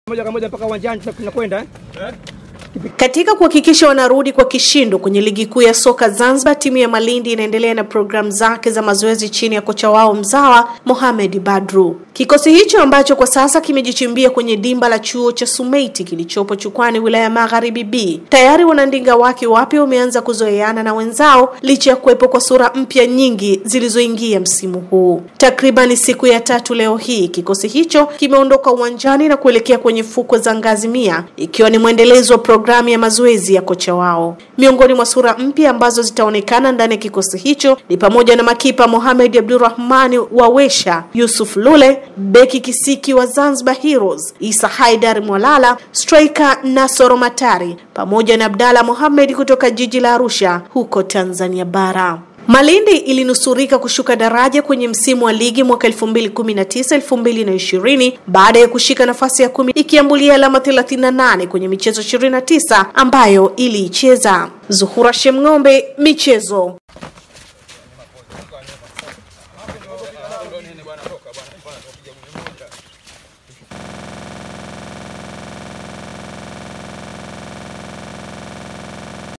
moja kwa moja mpaka uwanjani tunakwenda eh? Katika kuhakikisha wanarudi kwa kishindo kwenye ligi kuu ya soka Zanzibar, timu ya Malindi inaendelea na programu zake za mazoezi chini ya kocha wao mzawa Mohamed Badru. Kikosi hicho ambacho kwa sasa kimejichimbia kwenye dimba la chuo cha Sumeiti kilichopo Chukwani, wilaya ya Magharibi B, tayari wanandinga wake wapya wameanza kuzoeana na wenzao licha ya kuwepo kwa sura mpya nyingi zilizoingia msimu huu. Takribani siku ya tatu leo hii kikosi hicho kimeondoka uwanjani na kuelekea kwenye fukwe za Ngazi Mia, ikiwa ni mwendelezo wa programu ya mazoezi ya kocha wao. Miongoni mwa sura mpya ambazo zitaonekana ndani ya kikosi hicho ni pamoja na makipa Mohamed Abdurrahmani wa Wesha, Yusuf Lule, beki kisiki wa Zanzibar Heroes, Isa Haidar Mwalala, striker Nasoro Matari pamoja na Abdalla Mohamed kutoka jiji la Arusha huko Tanzania bara. Malindi ilinusurika kushuka daraja kwenye msimu wa ligi mwaka 2019 2020 baada ya kushika nafasi ya kumi ikiambulia alama 38 kwenye michezo 29 ambayo iliicheza. Zuhura Shemng'ombe, michezo.